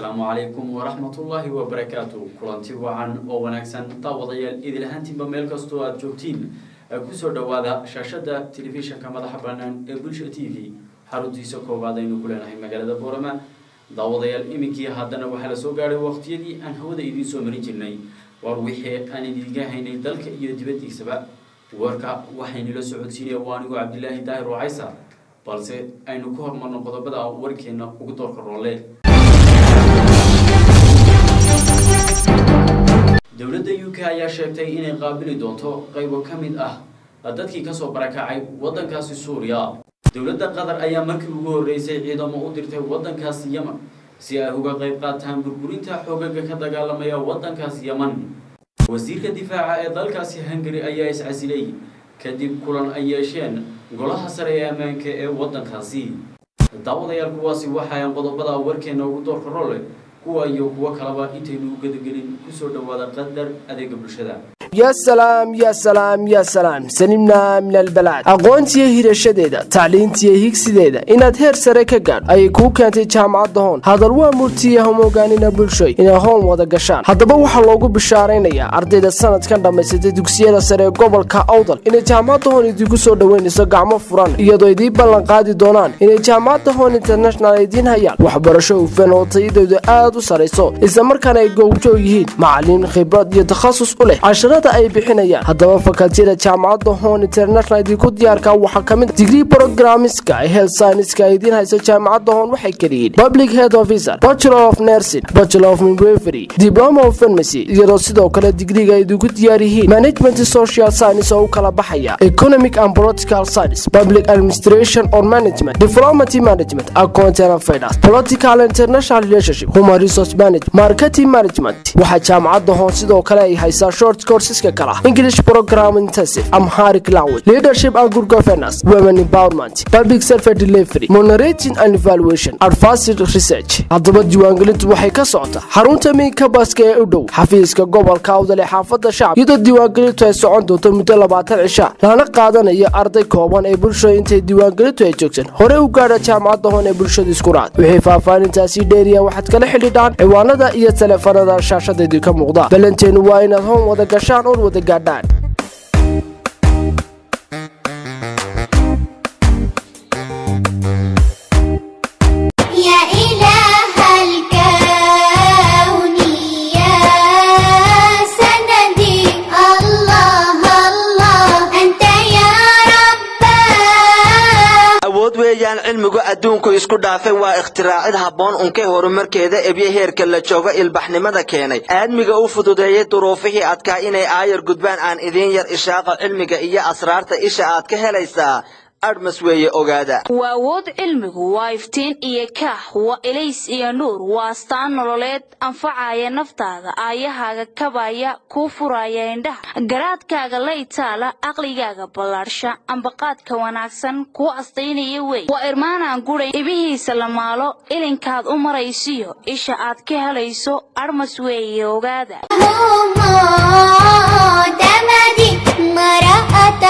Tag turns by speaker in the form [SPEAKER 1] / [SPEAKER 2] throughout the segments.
[SPEAKER 1] asalaamu calaykum waraxmatullaahi wabarakaatu kulanti wacan oo wanaagsan daawadayaal idil ahaantiinba meel kastoo aada joogtiin kusoo dhowaada shaashada telefishinka madaxa bannaan ee bulsha t v xaruntiisa koowaad aynu ku leenahay magaalada boorama daawadayaal iminkii haddana waxaa la soo gaadhay waqtiyadii aan hawada idiin soo marin jirnay war wixii aan idiinga haynay dalka iyo dibaddiisaba warka waxaynila socodsiinaya waa anigu cabdilaahi daahir wacaysa balse aynu ku hormarno qodobada warkeena ugu doorka roole dowladda u k ayaa sheegtay inay qaabili doonto qaybo ka mid ah dadkii kasoo barakacay waddankaasi suuriya dowladda qatar ayaa markii ugu horreysay ciidamo u dirtay waddankaasi yeman si ay uga qayb qaataan burburinta xoogaga ka dagaalamaya waddankaasi yeman wasiirka difaaca ee dalkaasi hungari ayaa iscasilay kadib kulan ay yeesheen golaha sare ee ammaanka ee waddankaasi daawadayaal kuwaasi waxayan qodobada warkeena ugu doorka role kuwa iyo kuwo kaleba intaynu u gadagelin kusoo dhowaada qadar adeega bulshada
[SPEAKER 2] ya salaam ya salaam ya salaam salimna min albalaad aqoontiyo hirashadeeda tacliintiyo higsideeda inaad heer sare ka gaadh ayay kuu keentay jaamacadda hoon hadal waa murtiya homogaanina bulshoy inay hoon wada gashaan haddaba waxaa loogu bishaaraynayaa ardayda sanadkan dhammaysatay dugsiyada sare ee gobolka awdal inay jaamacadda hoon idinku soo dhoweynayso gacmo furan iyadoo idiin ballan qaadi doonaan inay jaamacadda hoon international idiin hayaan waxbarasho hufan oo tayadooda aad u sarayso islamarkaana ay gowjoog yihiin macalimiin khibrad iyo takhasus u leh ay bixinayaan haddaba fakaltiyada jaamacadda hoon international idinku diyaarka waxaa ka mid digrii brogramiska health scienska idiin hayso jaamacadda hoon waxay keliyiin public health officer bachelor of nursing bachelor of midwifery diploma of pharmacy iyadoo sidoo kale digriga ay idinku diyaar yihiin management social science oo u kala baxaya economic and political science public administration or management diplomacy management accounting and finance political international relationship human resource management marketing management waxaa jaamacadda hoon sidoo kale ay haysaa short courses English program intensive Amharic language leadership and good governance women empowerment public service delivery monitoring and evaluation advanced research haddaba diiwaangelintu waxay ka socotaa xarunta miinka baska ee u dhow xafiiska gobolka awdal ee xaafadda shacab iyadoo diiwaangelintu ay socon doonto muddo labaatan cisha lana qaadanayo arday kooban ee bulshada intay diiwaangelintu ay joogsan hore u gaadha jaamacadda hoon ee bulshada isku raad wixii faahfaahintaasi dheeriya waxaad kala xidhiidhaan ciwaanada iyo taleefanada shaashada idinka muuqda ballanteenu waa inaad hoon wada gashaan oon wada gaadhaan
[SPEAKER 3] يا إله الكون يا سندي الله الله أنت يا رباه
[SPEAKER 4] awood weeyaan cilmigu adduunku isku dhaafay waa ikhtiraacid habboon unkay horumarkeeda ebyo heerka la joogo ilbaxnimada keenay aadmiga u fududeeyey duruufihii adkaa inay aayar gudbaan aan idiin yar ishaaqa cilmiga iyo asraarta isha aad ka helaysaa adhmas weeye ogaada
[SPEAKER 5] waa awood cilmigu waa iftiin iyo kaax waa ilays iyo nuur waa astaan nololeed anfacaya naftaada aayahaaga kabaya kuu furaya indhaha garaadkaaga la itaala aqligaaga ballaadhsha ambaqaadka wanaagsan kuu astaynaya wey waa irmaanaan guray ibihiisa la maalo ilinkaad u maraysiyo isha aad ka helayso adhmas weeye ogaada
[SPEAKER 3] دمدي ما رأت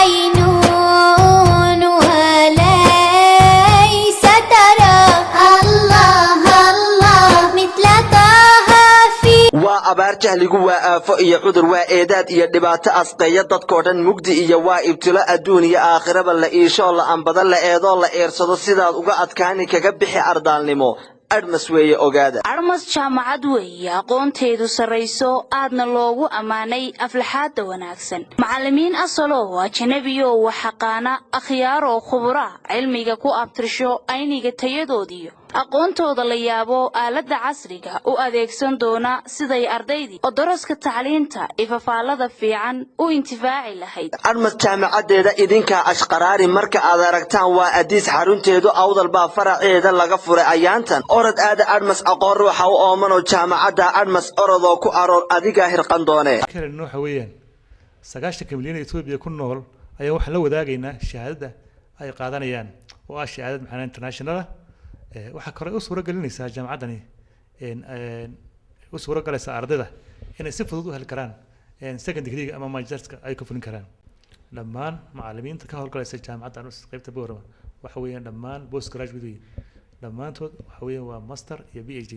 [SPEAKER 3] عينونها ليس ترى الله الله مثل طه في
[SPEAKER 4] waa abaar jahligu waa aafo iyo cudur waa eedaad iyo dhibaato asqeeya dadkoo dhan mugdi iyo waa ibtilo adduun iyo aakhiraba la iishoo la ambada la eedoo la eersado sidaad uga adkaani kaga bixi ardaalnimo adhmas weeye ogaada
[SPEAKER 5] adhmas jaamacad weeye aqoonteedu sarrayso aadna loogu ammaanay aflaxaadda wanaagsan macallimiin asalow ajanabiyow waxaqaana akhyaaroo khubura cilmiga ku abtirsho ayniga tayadoodiyo aqoontooda la yaabo aaladda casriga u adeegsan doona siday ardaydii oo daraska tacliinta ifafaallada fiican u intifaaci lahayd
[SPEAKER 4] adhmas jaamacaddeeda idinkaa ashqaraari marka aad aragtaan waa adiis xarunteedu awdal baa faraceeda laga furay ayaantan orod aada adhmas aqoon ruuxa u oomanoo jaamacadda adhmas orodoo ku aroor adigaa hirqan doone
[SPEAKER 6] kalen waxa weeyaan sagaashanka milyan ee etoobiya ku nool ayaa waxaan la wadaagaynaa shahaadada ay qaadanayaan oo ah shahaadad maxaa international ah Eh, waxaa kale u suuro gelinaysaa jaamacaddani een- een, u suuro galaysaa ardayda inay si fudud u heli karaan een, second degree ama magisterska ay ku fulin karaan dhammaan macallimiinta ka howlgalaysa jaamacadda anus qaybta boorama waxa weeyaan dhammaan post graduate weeye dhammaantood waxa weeyaan waa master iyo b h d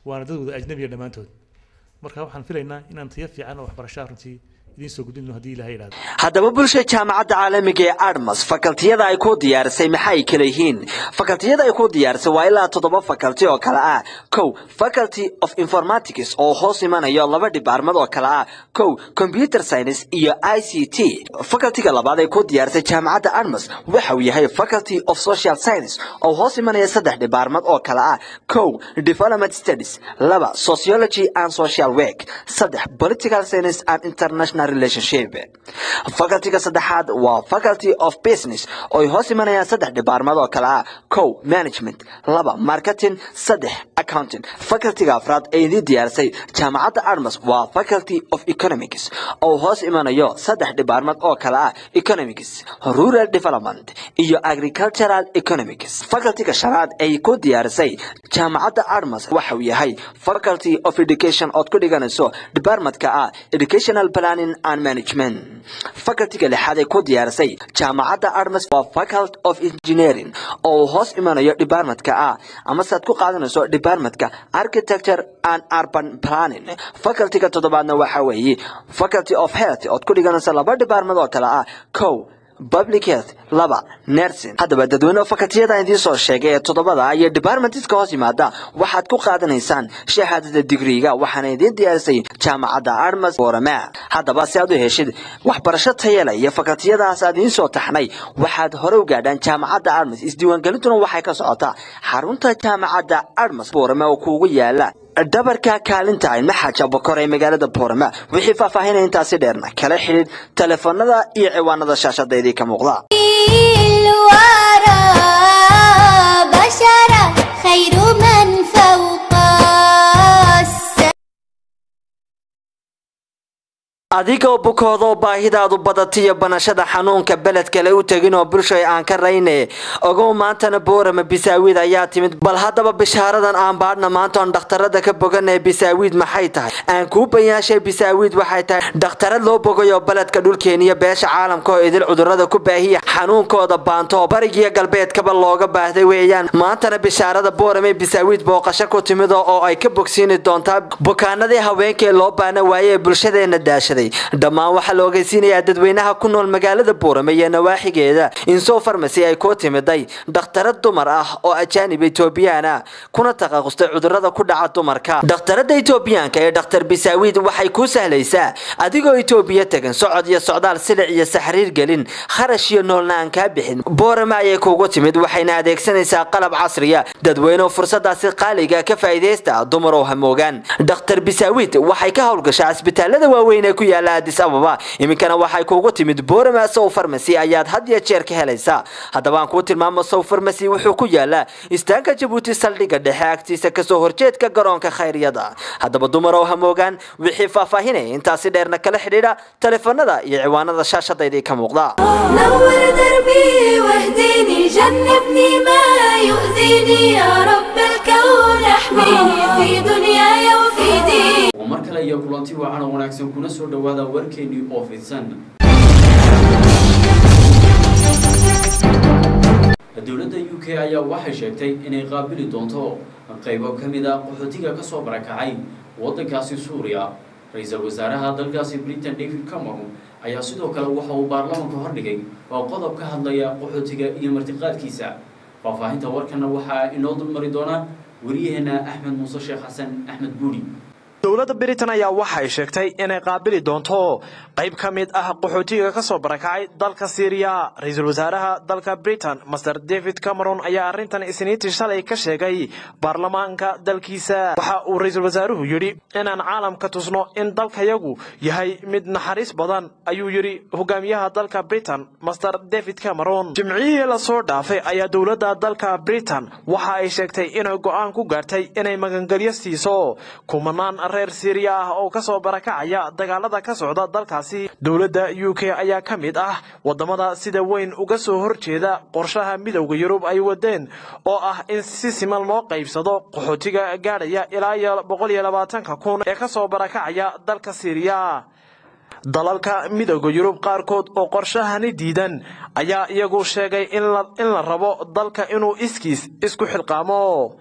[SPEAKER 6] waana dad wada ajnabiya dhammaantood marka waxaan filaynaa inaan tayo fiican oo waxbarashaa runtii idiin soo gudbino haddii ilahay idhahdo
[SPEAKER 4] haddaba bulsha jaamacadda caalamiga ee admas fakaltiyada ay ku diyaarisay maxay kala yihiin fakaltiyada ay ku diyaarisay waa ilaa toddoba fakalti oo kale ah kow faculty of informatics oo hoos imanayo laba dhibaarmad oo kale ah kow computer science iyo i c t fakaltiga labaad ay ku diyaarisay jaamacadda admas waxa uu yahay faculty of social science oo hoos imanaya saddex dhibaarmad oo kale ah kow development studies laba sociology and social work saddex political science and international relationship facultiga saddexaad waa faculty of business oo ay hoos imanayaan saddex dhibaarmad oo kale ah kow management laba marketing saddex accounting facultiga afraad ee idin diyaarisay jaamacadda admas waa faculty of economics oo hoos imanayo saddex dhibaarmad oo kale ah economics rural development iyo agricultural economics facultiga shanaad ay ku diyaarisay jaamacadda admas waxa uu yahay faculty of education ood ku dhiganayso departmentka ah educational planning and management facultiga lixaad ay ku diyaarisay jaamacadda admas waa faculty of engineering oo uu hoos imanayo departmentka ah ama saad ku qaadanayso departmentka architecture and urban planning facultiga toddobaadna waxa weeye faculty of health ood ku dhiganayso laba department oo kale ah kow public health laba nursing haddaba dadweyne fakaltiyada idiin soo sheegay ee toddobada iyo departmentiska hoos yimaada waxaad ku qaadanaysaan shahaadada digriga waxaana idiin diyaarisay jaamacadda armas borama haddaba si aad u heshid waxbarasho tayale iyo fakaltiyadaas aad idiin soo taxnay waxaad hore u gaadhaan jaamacadda armas isdiiwaangelintuna waxay ka socotaa xarunta jaamacadda armas borama oo kuugu yaala dhabarka kaalinta ilmaxaja bokor ee magaalada boorama wixii faahfaahinaya intaasi dheerna kala xidhiid telefoonada iyo ciwaanada shaashada idii ka muuqda
[SPEAKER 3] الورى بشرا خير من فوق السماء
[SPEAKER 4] adigoo bukoodoo baahidaadu badatiyo banashada xanuunka beled kale u tegin oo bulshay aan ka rayne ogow maantana boorama bisaawiid ayaa timid bal haddaba bishaaradan aan baadhna maantoon dhakhtarada ka boganee bisaawiid maxay tahay aan kuu bayaashay bisaawiid waxay tahay dhakhtarad loo bogayo beledka dhulkeeniyo beesha caalamka oo idil cudurada ku baahiya xanuunkooda baanto barigiyo galbeedkaba looga baahday weeyaan maantana bishaarada boorame bisaawiid booqasho ku timid oo ay ka bogsiini doontaa bukaanadii haweenkee loo baana waaye ee bulshadeena daashaday dhammaan waxaa la ogeysiinayaa dadweynaha ku nool magaalada buurame iyo nawaaxigeeda insow farmasi ay ku timiday dhakhtarad dumar ah oo ajaanib etoobiyaan ah kuna takhaqustay cudurada ku dhaca dumarka dhakhtarada etoobiyaanka ee dhakhtar bisaawiid waxay kuu sahlaysaa adigoo etoobiya tegan socod iyo socdaal silic iyo saxriir gelin kharash iyo noolna aan kaa bixin boorame ayay kuugu timid waxayna adeegsanaysaa qalab casriya dadweyneoo fursadaasi qaaliga ka faa'iidaysta dumar oo hamoogaan dhakhtar bisaawiid waxay ka howlgashaa cisbitaalada waaweyn ee ku yaala addis ababa iminkana waxay kuugu timid boorama sow farmasi ayaad had iyo jeer ka helaysaa haddaba aan kuu tilmaamo sow farmasi wuxuu ku yaalaa istaanka jabuuti saldhigga dhexe agtiisa kasoo horjeedka garoonka khayryada haddaba dumar oo hamoogaan wixii faahfaahinaya intaasi dheerna kala xidhiidha telefoonada iyo ciwaanada shaashadaydii ka muuqda
[SPEAKER 3] نور دربي واهديني جنبني ما يؤذيني يا رب الكون احميني في دنياي وفي ديني
[SPEAKER 1] oo mar kale iyo kulanti wacan oo wanaagsan kuna soo dhowaada warkeennii oo fidsan dowladda u k ayaa waxay sheegtay inay qaabili doonto qaybo ka mid a qaxootiga ka soo barakacay waddankaasi suuriya ra-iisul wasaaraha dalkaasi britain david cameron ayaa sidoo kale waxa uu baarlamanka hordhigay oo qodob ka hadlaya qaxootiga iyo martiqaadkiisa faahfaahinta warkana waxaa inoo dulmari doona wariyaheena axmed muuse sheekh xasan axmed buuri
[SPEAKER 7] dowladda britain ayaa waxay sheegtay inay qaabili doonto qayb ka mid ah qaxootiga ka soo barakacay dalka syriya ra-iisul wasaaraha dalka britain master david cameron ayaa arrintan isniintii shalay ka sheegay baarlamaanka dalkiisa waxa uu ra-iisul wasaaruhu yidhi inaan caalamka tusno in dalkayagu yahay mid naxariis badan ayuu yidhi hogaamiyaha dalka britain master david cameron jimcihii lasoo dhaafay ayaa dowladda dalka britain waxa ay sheegtay inay go-aan ku gaartay inay magangelyo siiso kumanaan reer syriya ah oo kasoo barakacaya dagaalada ka socda dalkaasi dowladda u k ayaa ka mid ah wadamada sida weyn uga soo horjeeda qorshaha midowda yurub ay wadeen oo ah in si siman loo qaybsado qaxootiga gaadhaya ilaa iyo boqol iyo labaatanka kun ee kasoo barakacaya dalka syriya dalalka midowda yurub qaarkood oo qorshahani diidan ayaa iyagu sheegay in la rabo dalka inuu iskiis isku xilqaamo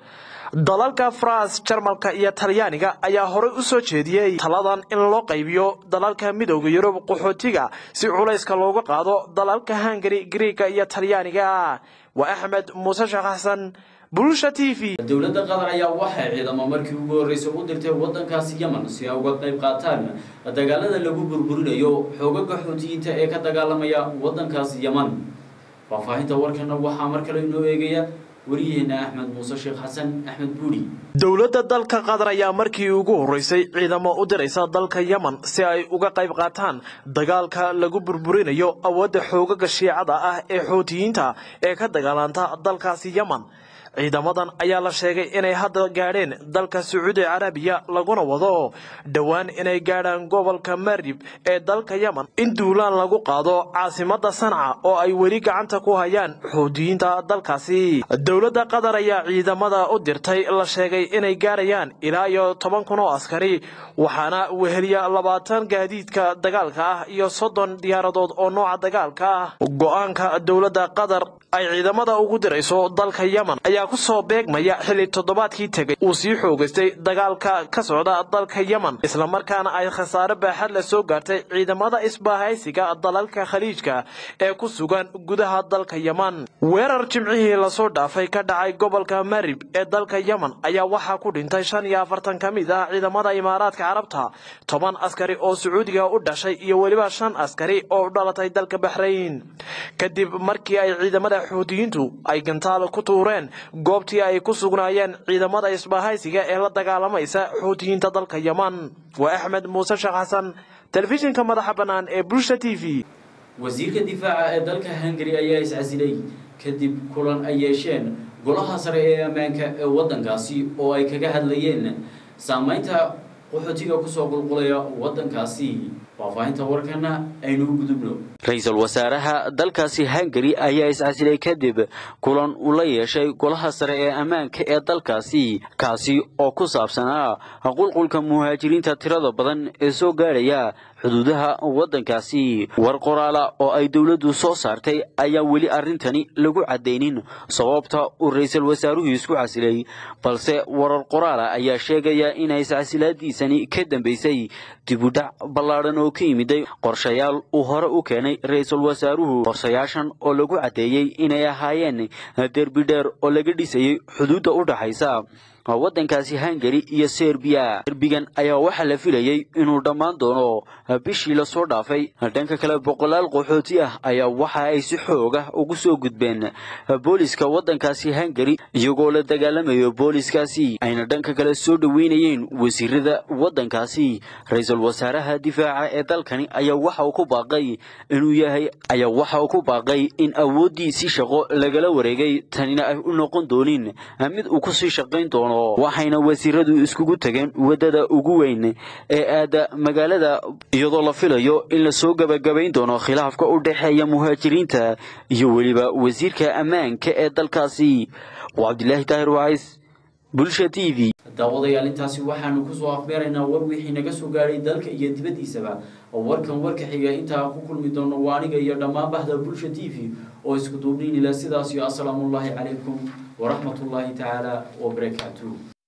[SPEAKER 7] dalalka faras jarmalka iyo talyaaniga ayaa horey u soo jeediyey taladan in loo qaybiyo dalalka midowda yurub qaxootiga si culayska looga qaado dalalka hungari griiga iyo talyaaniga waa axmed muuse sheekh xasan bulsha t v
[SPEAKER 1] dowladda qatar ayaa waxay ciidamo markii ugu horreysay u dirtay waddankaasi yemen si ay uga qayb qaataan dagaalada lagu burburinayo xoogaga xuutiyiinta ee ka dagaalamaya waddankaasi yemen faahfaahinta warkana waxaa mar kale inoo eegaya wariyaheena axmed muuse sheekh xasan axmed buuri
[SPEAKER 7] dowladda dalka qatar ayaa markii ugu horreysay ciidamo u diraysa dalka yemen si ay uga qayb qaataan dagaalka lagu burburinayo awoodda xoogaga shiicada ah ee xuutiyiinta ee ka dagaalanta dalkaasi yemen ciidamadan ayaa la sheegay inay hadda gaadheen dalka sacuudi carabiya laguna wado dhowaan inay gaadhaan gobolka marib ee dalka yemen in duulaan lagu qaado caasimada sanca oo ay weli gacanta ku hayaan xuutiyiinta dalkaasi dowladda qatar ayaa ciidamada u dirtay la sheegay inay gaarayaan ilaa iyo toban kun oo askari waxaana weheliya labaatan gaadiidka dagaalka ah iyo soddon diyaaradood oo nooca dagaalka ah go-aanka dowladda qatar ay ciidamada ugu dirayso dalka yemen ayaa ku soo beegmaya xilli toddobaadkii tegay uu sii xoogaystay dagaalka ka socda dalka yemen islamarkaana ay khasaare baaxad la soo gaartay ciidamada isbaahaysiga dalalka khaliijka ee ku sugan gudaha dalka yemen weerar jimcihii lasoo dhaafay ka dhacay gobolka marib ee dalka yemen ayaa waxaa ku dhintay shan iyo afartan ka mid ah ciidamada imaaraadka carabta toban askari oo sacuudiga u dhashay iyo weliba shan askari oo u dhalatay dalka baxrayn kadib markii ay ciidamada xuutiyiintu ay gantaal ku tuureen goobtii ay ku sugnaayeen ciidamada isbaahaysiga ee la dagaalamaysa xuutiyiinta dalka yemen waa axmed muuse sheekh xasan telefishinka madaxa bannaan ee bulsha t v
[SPEAKER 1] wasiirka difaaca ee dalka hungari ayaa iscasilay kadib kulan ay yeesheen golaha sare ee ammaanka ee waddankaasi oo ay kaga hadlayeen saameynta qaxootiga kusoo qulqulaya waddankaasi faahfaahinta warkana aynu u gudubno
[SPEAKER 8] ra-iisul wasaaraha dalkaasi hungari ayaa iscasilay kadib kulan uu la yeeshay golaha sare ee ammaanka ee dalkaasi kaasi oo ku saabsanaa qulqulka muhaajiriinta tirada badan ee soo gaadhaya xuduudaha waddankaasi war qoraala oo ay dowladdu soo saartay ayaa weli arrintani lagu caddaynin sababta uu ra-iisul wasaaruhu isku casilay balse warar qoraala ayaa sheegaya inay iscasilaadiisani ka dambaysay dibudhac ballaadhan oo ka yimiday qorshayaal uu hore u keenay ra-iisul wasaaruhu qorshayaashan oo lagu caddeeyey inay ahaayeen derbi dheer oo laga dhisayay xuduudda u dhaxaysa waddankaasi hungari iyo serbiya derbigan ayaa waxaa la filayey inuu dhammaan doono bishii lasoo dhaafay dhanka kale boqolaal qaxooti ah ayaa waxa ay si xoog ah ugu soo gudbeen booliska waddankaasi hungari iyagoo la dagaalamayo booliskaasi ayna dhanka kale soo dhoweynayeen wasiirada waddankaasi ra-iisul wasaaraha difaaca ee dalkani ayaa waxa uu ku baaqay inuu yahay ayaa waxa uu ku baaqay in awooddiisii shaqo lagala wareegay tanina ay u noqon doonin mid uu kusii shaqayn doono waxayna wasiiradu iskugu tageen waddada ugu weyn ee aada magaalada iyadoo la filayo in lasoo gebagabayn doono khilaafka u dhexeeya muhaajiriinta iyo weliba wasiirka ammaanka ee dalkaasi waa cabdilaahi taahir wacays bulsha t v
[SPEAKER 1] daawadayaal intaasi waxaanu kusoo afbeeraynaa war wixii naga soo gaadhay dalka iyo dibaddiisaba warkan warka xiga intaa ku kulmi doono waa aniga iyo dhammaan bahda bulsha t v oo isku duubniinila sidaas iyo asalaamullaahi calaykum waraxmatullaahi tacaala wabarakaatuh